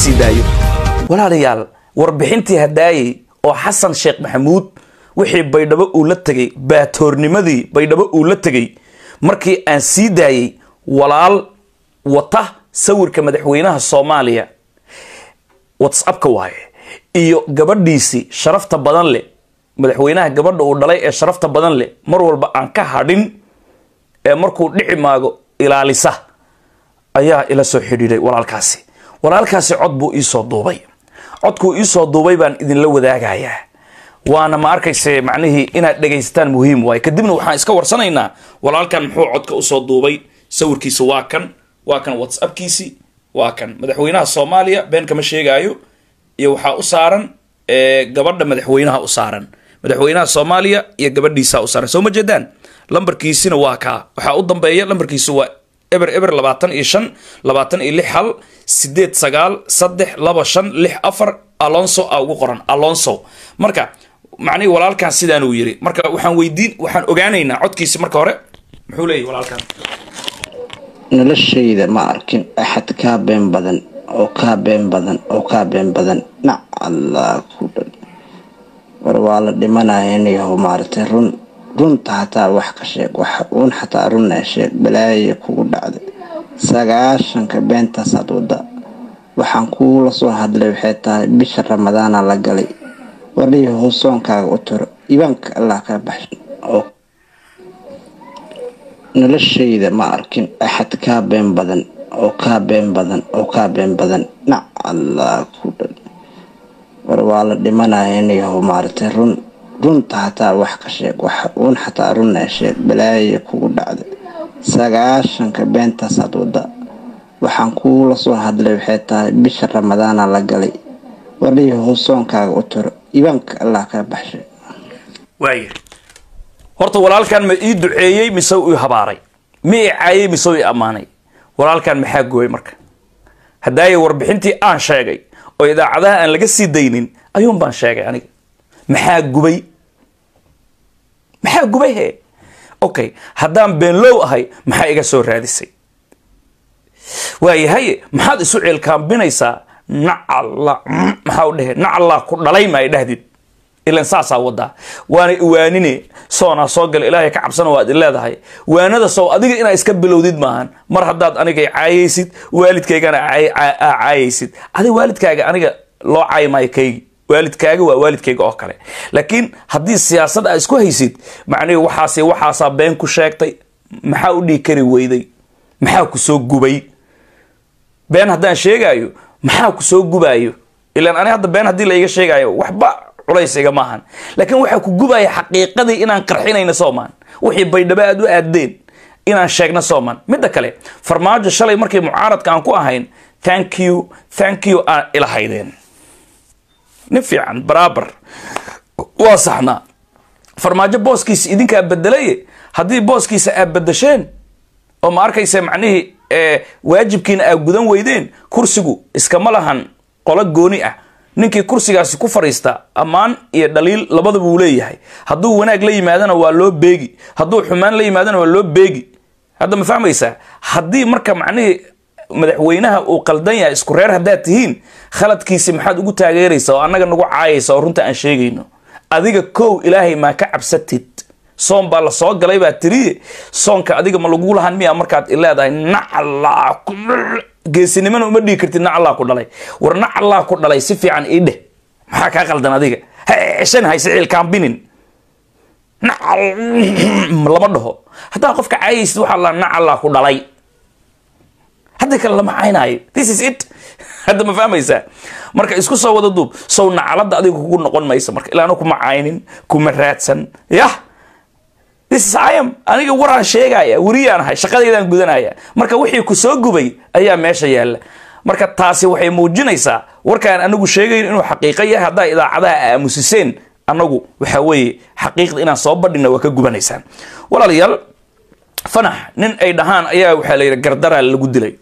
sii daayo walaalayaal warbixintii hadaayey oo xasan sheekh maxamuud wixii baydhabo uu la tegay baatoornimadii baydhabo uu la tegay markii aan sii daayey walaal wata sawirka madaxweynaha soomaaliya whatsappka waaye iyo gabadhiisii sharafta badan leh madaxweynaha gabadha uu dhalay ee sharafta badan leh mar walba aan ka hadhin ee markuu dhici maago ilaalisa ayaa ila soo xidhiidhay walaalkaasi walaalkaasi cod buu iisoo duubay codkuu iisoo duubay baan idinla wadaagayaa waana ma arkayse macnihii inaad dhegaysataan muhiim waaye kadibna waxaan iska warsanaynaa walaalkan muxuu codka usoo duubay sawirkiisa waa kan waa kan whatsappkiisi waa kan madaxweynaha soomaaliya been kama sheegaayo iyo waxaa u saaran gabadha madaxweynaha u saaran madaxweynaha soomaaliya iyo gabadhiisa u saaran soo ma jeedaan lambarkiisina waa kaa waxaa u dambeeya lambarkiisu waa eber eber labaatan iyo shan labaatan iyo lix hal sideed sagaal saddex laba shan lix afar alonso a ugu qoran alonso marka macnihii walaalkan sidaan uu yiri marka waxaan weydiin waxaan ogaanaynaa codkiisi marka hore muxuu leeyahy walaalkan noloshayda ma arkin axad kaa been badan oo kaa been badan oo kaa been badan nac allah ku dhan war waa la dhimanaya inayaho maaragtay run runta hataa wax ka sheeg wax uun xataa runna sheeg balaaya kugu dhacday sagaashanka beentaasaad wada waxaan kuula soo hadlay waxay tahay bisha ramadaana la galay warliyaho soonkaaga u tiro ibaanka allah kaa baxshan oo noloshayda ma arkin axad kaa been badan oo kaa been badan oo kaa been badan nac allah ku dhan war waa la dhimanaya inayaho maaragtay run runta hataa wax ka sheeg wax uun xataa runna sheeg balaaya kugu dhacday sagaashanka beentaasaad wada waxaan kuula soo hadlay waxay tahay bisha ramadaana la galay warliyaho soonkaaga u tiro ibaanka allah kaa baxshay waaya horta walaalkan ma ii duceeyey mise ii habaaray ma ii caayey mise ii ammaanay walaalkan maxaa gubay marka haddaaya warbixintii aan sheegay oo idaacadaha aan laga sii daynin ayuun baan sheegay aniga maxaa gubay maxaa gubay he okay haddaan beenlow ahay maxaa iga soo raadisay waayahaye maxaad isu ceelkaambinaysaa nacalla maxaa u dhehe nacallaa ku dhalay ma ay dhahdid ilan saasaa wadaa waana iwaanine soonaa soo gala ilaahay ka cabsana waad i leedahay waanada sow adiga inaa iska bilowdid maahan mar haddaad aniga caayaysid waalidkaygana caayaysid adi waalidkaaga aniga loo caayi maayo kaygi waalidkaaga waa waalidkayga oo kale laakiin haddii siyaasad aa isku haysid macnihi waxaas waxaasaa been ku sheegtay maxaa u dhihi kari weyday maxaa ku soo gubay been haddaan sheegaayo maxaa ku soo gubaayo ilaan ani hadda been haddii laiga sheegaayo waxba culaysiga maahan laakiin waxaa ku gubaya xaqiiqadii inaan qarxinayno soomaan wixii baydhabo aad u aadeen inaan sheegno soomaan midda kale farmaajo shalay markii mucaaradka aan ku ahayn thank you thank you aan ilahaydeen nin fiican baraabar waa saxnaa farmaajo booskiisa idinkaa bedelaye haddii booskiisa aad bedesheen oo ma arkaysa macnihii waajibkiina aad gudan weydeen kursigu iskama lahan qolo gooni ah ninkii kursigaasi ku fadhiista ammaan iyo dhaliil labadaba uu leeyahay hadduu wanaag la yimaadana waa loo beegi hadduu xumaan la yimaadana waa loo beegi hadda ma fahmaysaa haddii marka macnihii madaxweynaha uu qaldan yahay isku reer haddaad tihiin khaladkiisi maxaad ugu taageeraysa oo annaga nagu caayaysa oo runta aan sheegayno adiga kow ilaahay maa ka cabsatid soon baa la soo galay baa tiriye soonka adiga ma lagu lahan miya markaad ileedahay nacallaa geesinimana uma dhigi kartid nacallaa ku dhalay war nacallaa ku dhalay si fiican ii dheh maxaa kaa qaldan adiga ha ceshan hayse ciilkaambinin nacal lama dhaho haddaa qofka caayaysid waxaa la nacallaa ku dhalay hadda kale lama caynaayo this is it hadda ma fahmaysaa marka isku soo wada duub sow nacalada adiga kugu noqon maysa marka ilaana kuma caynin kuma raadsan yah this is I am aniga waraan sheegaya weriyaan ahay shaqadeydaan gudanaya marka wixii ku soo gubay ayaa meesha yaalla marka taasi waxay muujinaysaa warkaan anagu sheegayn inuu xaqiiqo yahay haddaa idaacadaha aamusiseen anagu waxa weeye xaqiiqda inaan soo badhina waa ka gubanaysaan walaalayaal fanax nin ay dhahaan ayaa waxaa la yidhi gardaraa lagu dilay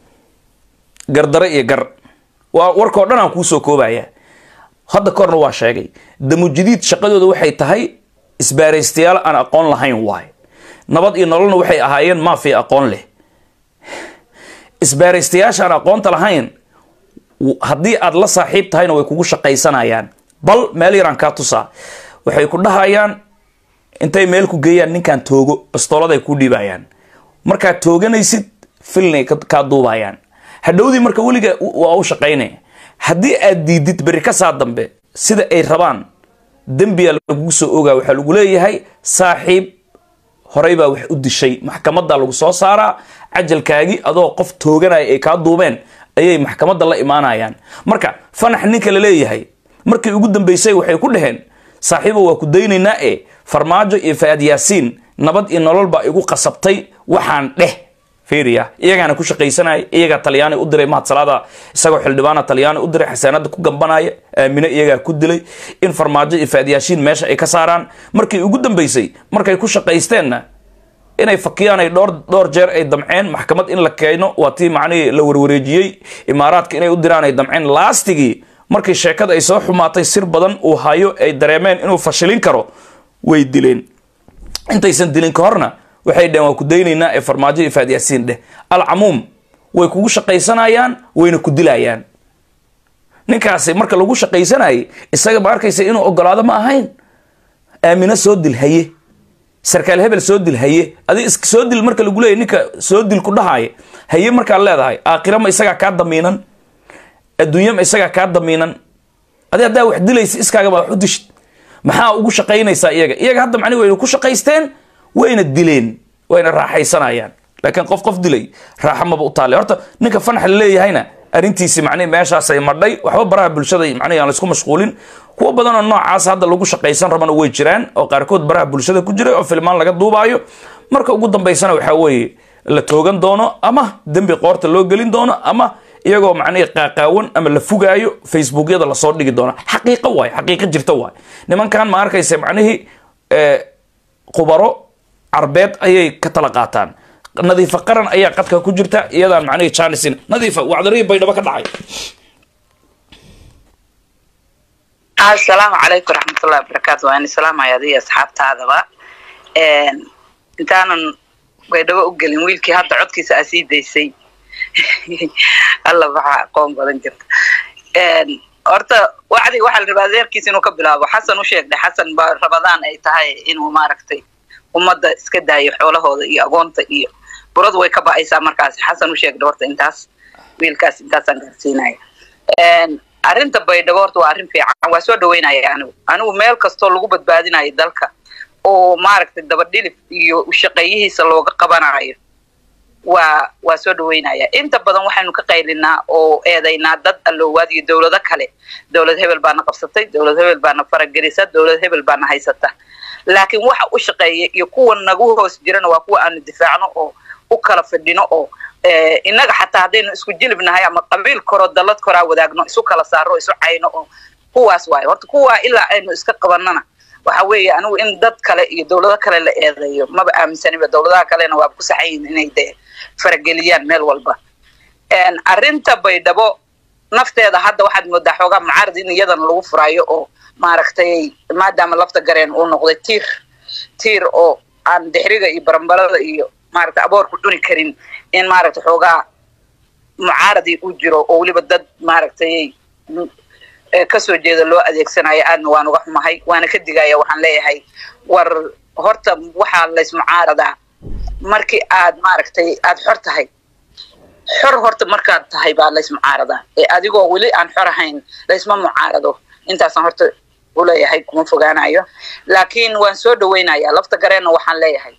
gardaro iyo gar waa warkao dhan aan kuu soo koobaya hadda korna waa sheegay damujadiid shaqadooda waxay tahay isbaaraystayaal aan aqoon lahayn waay nabad iyo nololna waxay ahaayeen maafiya aqoon leh isbaaraystayaasha aan aqoonta lahayn haddii aad la saaxiib tahayna way kugu shaqaysanayaan bal meel yaraan kaa tusaa waxay ku dhahayaan intay meel ku geeyaan ninkan toogo bastoolad ay ku dhiibayaan markaad tooganaysid filnay kaa duubayaan hadhowdii marka weliga waa u shaqaynaya haddii aad diidid berri ka saa dambe sida ay rabaan dembiyaa lagugu soo ogaa waxaa lagu leeyahay saaxiib horey baa wax u dishay maxkamadda lagu soo saaraa cajalkaagii adoo qof tooganaya ay kaa duubeen ayay maxkamadda la imaanayaan marka fanax ninka la leeyahay markii ugu dambeysay waxay ku dhaheen saaxiibo waa ku daynaynaa e farmaajo iyo faad yaasiin nabad iyo nolol baa igu qasabtay waxaan dheh fiiriya iyagaana ku shaqaysanaya iyagaa talyaani u diray mahad salaada isagoo xildhibaana talyaani u diray xasaanada ku gambanaya aamine iyagaa ku dilay in farmaajo iyo faadyaashiin meesha ay ka saaraan markii ugu dambeysay markay ku shaqaysteenna inay fakiyaan ay dhowr dhowr jeer ay damceen maxkamad in la keeno waa tii macnihii la warwareejiyey imaaraadka inay u diraan ay damceen laastigii markii sheekada ay soo xumaatay sir badan uu hayo ay dareemeen inuu fashilin karo way dileen intaysan dilin ka horna waxay dheheen waa ku daynaynaa ee farmaajo iyo faadyaasiin dheh alcamuum way kugu shaqaysanayaan wayna ku dilayaan ninkaasi marka lagu shaqaysanayay isaga ma arkaysa inuu ogolaado ma ahayn aamino soo dil haye sarkaal hebel soo dil haye adi is soo dil marka lagu leeyahy ninka soo dil ku dhahaaya haye markaad leedahay aakhira ma isagaa kaa damiinan adduunya ma isagaa kaa damiinan adi haddaa wax dilaysa iskaagaba wax u dishid maxaa ugu shaqaynaysaa iyaga iyaga hadda macni wayna ku shaqaysteen wayna dileen wayna raaxaysanayaan laakiin qof qof dilay raaxa maba u taale horta ninka fanax la leeyahayna arrintiisi macnihi meeshaasay madhay waxba baraha bulshada macnihi aan laisku mashquulin kuwo badan oo noocaas hadda lagu shaqaysan rabana way jiraan oo qaarkood baraha bulshada ku jira oo filmaan laga duubaayo marka ugu dambaysana waxaa weeye la toogan doono ama dembi qoorta loo gelin doono ama iyagoo macnihi qaaqaawan ama la fugaayo facebookyada lasoo dhigi doono xaqiiqo waay xaqiiqo jirta waay nimankan ma arkaysa macnihii qubaro carbeed ayay ka tala qaataan nadiifa qaran ayaa qadka ku jirta iyadaan macnihii janisin nadiifa wacdarihii baydhabo ka dhacay asalaamu calaykum raxmatullahi wabarakaatu waan islaamaya adiga asxaabtaadaba intaanan baydhabo u gelin wiilkii hadda codkiisa aa sii daysay alla waxaa aqoon badan jirta horta wacdi waxaa la rabaa adeerkiisa inuu ka bilaabo xasan u sheegday xasan ba rabadaan ay tahay inuu maaragtay ummadda iska daayo xoolahooda iyo agoonta iyo buradu way ka ba'aysaa markaas xasan u sheegday horta intaas wiilkaas intaasaan gaarsiinaya arrinta baydhabo horta waa arrin fiican waa soo dhaweynaya anigu anigu meel kastoo lagu badbaadinayo dalka oo maaragtay dabadhilif iyo shaqeeyihiisa looga qabanayo waa waa soo dhaweynaya inta badan waxaynu ka qaylinaa oo eedaynaa dad alloowaad iyo dowlado kale dowlad hebel baana qabsatay dowlad hebel baana faragelisa dowlad hebel baana haysata laakiin waxa u shaqeeya iyo kuwa nagu hoos jirana waa kuwa aanu difaacno oo u kala fidhino oo innaga xataa haddaynu isku jilib nahay ama qabiil koro dallad koraa wadaagno isu kala saaro isu cayno oo kuwaas waayo horta kuwaa ilaa aynu iska qabanana waxa weeye anigu in dad kale iyo dowlado kale la eedeeyo maba aaminsaniba dowladaha kalena waaba ku saxayin inay dee farageliyaan meel walba arrinta baydhabo nafteeda hadda waxaad moodaa xoogaa mucaarad in iyadana lagu furaayo oo maaragtay maadaama lafta gareen uu noqday tiir tiir oo aan dixriga iyo barambarada iyo maaragtay aboorku cuni karin in maaragtay xoogaa mucaaradii u jiro oo weliba dad maaragtay kasoo jeeda loo adeegsanayo aadna waan uga xumahay waana ka digaya waxaan leeyahay war horta waxaa laysmucaaradaa markii aad maaragtay aad xor tahay xor horta markaad tahay baa laysmucaaradaa ee adigoo weli aan xor ahayn laysma mucaarado intaasaan horta uleeyahay kuma fogaanayo laakiin waan soo dhaweynaya lafta gareenna waxaan leeyahay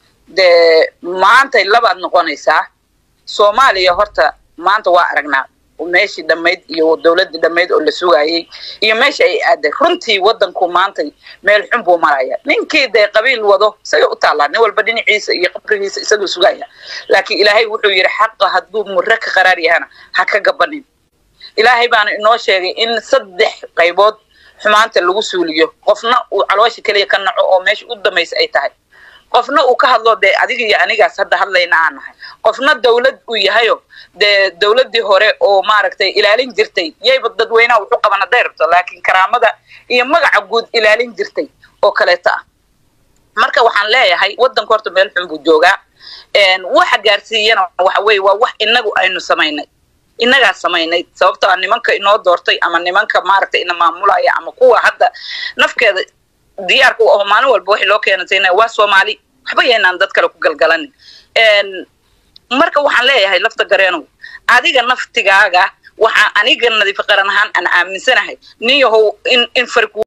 dee maantay labaad noqonaysaa soomaaliya horta maanta waa aragnaa meeshii dhammayd iyo dowladdii dhammayd oo la sugayay iyo meesha ay aaday runtii waddanku maantay meel xun buu maraya ninkii dee qabiil wado isaga u taallaa nin walba dhinaciisa iyo qabrigiisa isaguu sugaya laakiin ilaahay wuxuu yidhi xaqa hadduu murre ka qaraar yahana ha ka gabanin ilaahay baana inoo sheegay in saddex qaybood xumaanta lagu suuliyo qofna uu caloosha keliya ka naco oo meesha u damaysa ay tahay qofna uu ka hadlo dee adiga iyo anigaas hadda hadlayna aan nahay qofna dawlad uu yahayo dee dawladdii hore oo maaragtay ilaalin jirtay yayba dadweynaha wuxu qaban hadday rabto laakiin karaamada iyo magaca guud ilaalin jirtay oo kaleeto ah marka waxaan leeyahay waddanka horta meel xun buu joogaa waxa gaarsiiyana waxa weeye waa wax inagu aynu samaynay innagaa samaynay sababtoo ah nimanka inoo doortay ama nimanka maaragtay ina maamulaya ama kuwa hadda nafkeeda diyaarka u aho maalin walba waxay loo keenantayna waa soomaali waxba yaynaan dad kale ku galgalanin marka waxaan leeyahay lafta gareenow adiga naftigaaga waxaa aniga nadiif qaran ahaan aan aaminsanahay nin yahow in in fari